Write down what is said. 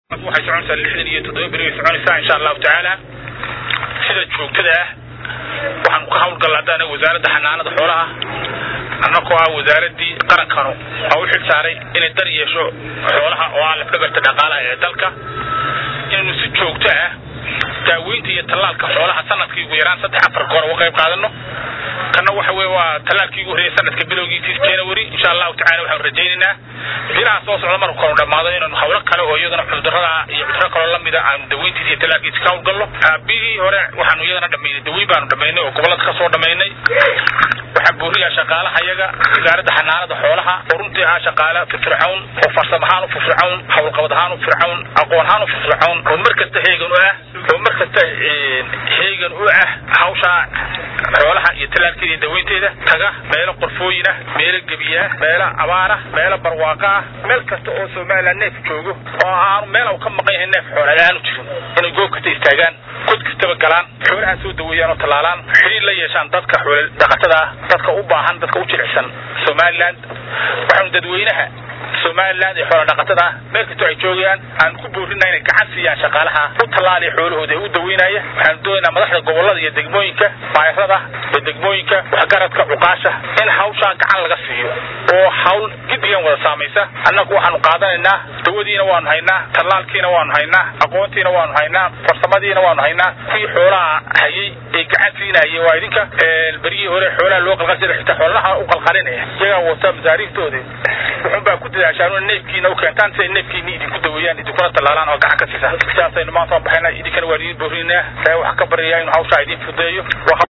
waxay soconaysaa lixdan iyo toddoba beri way soconaysaa insha allahu tacaala sida joogtada ah waxaan ka hawlgalla hadda anaga wasaaradda xanaanada xoolaha annagoo ah wasaaradii qarankanu oo u xil saaray inay dar yeesho xoolaha oo ah lafdhabarta dhaqaalaha ee dalka inaynu si joogto ah daaweynta iyo tallaalka xoolaha sanadkii ugu yaraan saddex afar goor uga qayb qaadano kana waxa weye waa tallaalkii ugu horreeyay sanadka bilowgiisii january insha allahu tacala waxaanu rajaynaynaa bilaha soo socda marku kanu dhammaado inaanu hawlo kale oo iyadana cudurada iyo cuduro kaloo lamida aanu daweyntiisa iyo tallaalkiisa ka hawlgalno bihii hore waxaanu iyadana dhamaynay daweyn baanu dhamaynay oo gobolada ka soo dhamaynay waxaa buuriyaa shaqaalaha iyaga wasaaradda xanaanada xoolaha oo runtii ah shaqaale firfircown oo farsam ahaan u firfircown hawlqabad ahaan u fircown aqoon ahaan u firfircown oo mar kasta heegan u ah oo mar kasta heegan u ah hawsha xoolaha iyo tallaalkeeda iyo daweynteeda taga meelo qorfooyin ah meelo gebiya ah meelo abaar ah meelo barwaaqo ah meel kasta oo somaliland neef joogo oo aanu meel u ka maqan yahay neef xoolaad aanu jirin inay goob kasta istaagaan god kastaba galaan xoolaha soo daweeyaan oo tallaalaan xiriir la yeeshaan dadka xoole dhaqatada ah dadka u baahan dadka u jilicsan somaliland waxaanu dadweynaha somaliland ee xoola dhaqatada ah meel kastoo ay joogayaan aan ku boorina inay gacan siiyaan shaqaalaha u tallaaliya xoolahooda ee u daweynaya waxaanu doonaynaa madaxda gobolada iyo degmooyinka bayrada iyo degmooyinka waxgaradka cuqaasha in hawshaa gacan laga siiyo oo hawl gidigan wada saamaysa annagu waxaanu qaadanaynaa dawadiina waanu haynaa tallaalkiina waanu haynaa aqoontiina waanu haynaa farsamadiina waanu haynaa kuwii xoolaha hayay ee gacan siinayay waa idinka berigii hore xoolaha loo qalqalsada xitaa xoolaha u qalqalinaya iyagaa wata masaariiftooda wuxuunbaa ku dadaashaan neefkiina u keentaan si ay neefkiina idinku daweeyaan idinkuna tallaalaan oo gacan ka siisa sidaasaynu maanta baxayna idinkana waan idin boorinaa waxaa ka baryayaa inuu hawshaa idin fudeeyo